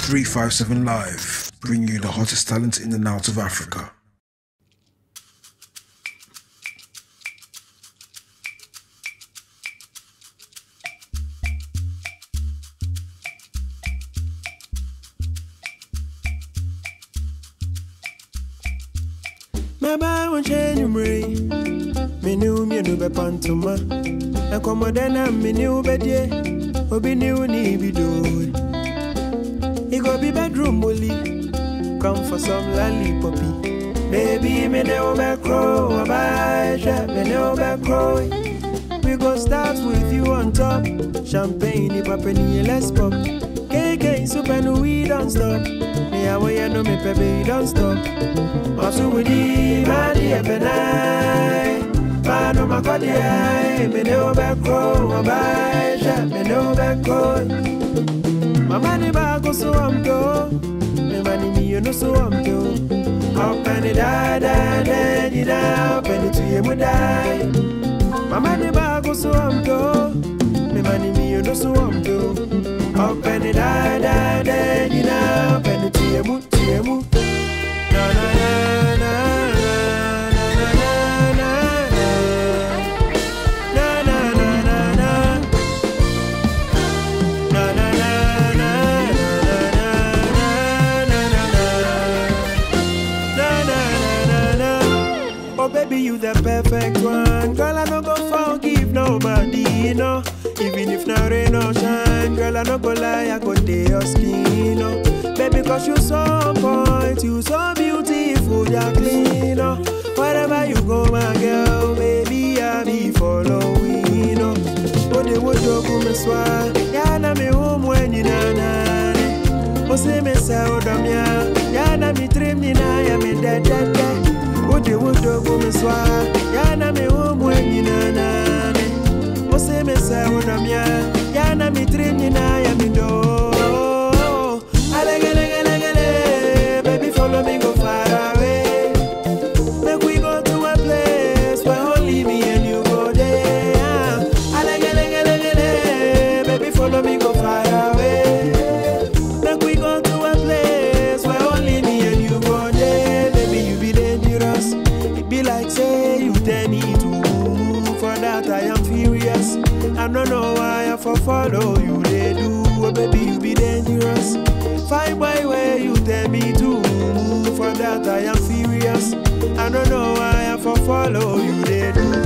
357 Live, bringing you the hottest talent in and out of Africa. Maba won change mre Me new me no be pantoma E komo dena me new be die Obi new ni bi do It go be bedroom bully Come for some lollipoppy Baby me new be crow Bye me new be crow We go start with you on top Champagne, ni papeni, let's pop KK, super no we don't stop Me awo ya no me pepe, don't stop Masu wudi, madi ebenai Mano makodi ai Me ne obekro, obaisha Me ne obekro Mama ni bago so am do Me mani mi yo no so am do Up and it die, die, die, die, die Up and it to ye mu die Mama ni bago so am do Me mani mi yo no so am do Up and it die, die, die, die, die Up and it to ye mu, to ye mu Na na na na na na na na na na na na na na na na na na na na Oh baby, you the perfect one. Girl, I no go forgive nobody, you know. Even if na rain or shine, girl, I no go lie, I go day your skin, no. Baby, cause you so on point, you so beautiful, you're clean, no. Wherever you go, my girl, baby, I be following, no. Oh, they would joke me swan, yeah, na me home when you na na. Ose me sa odomia Ya na mi trim ni na ya mi de de de Ode wodo go me swa Ya na mi homo enyi na na ne Ose me sa odomia Ya na mi trim ni na ya mi do Alegelegele Baby follow me go far away Make we go to a place where only me and you go there Alegelegele Baby follow me go far away Make we go to a place where only me and you go there. Baby, you be dangerous. It be like say you tell me to move. For that I am furious. I don't know why I for follow you. They do, oh, baby, you be dangerous. Fine boy, where you tell me to move. For that I am furious. I don't know why I for follow you. They do.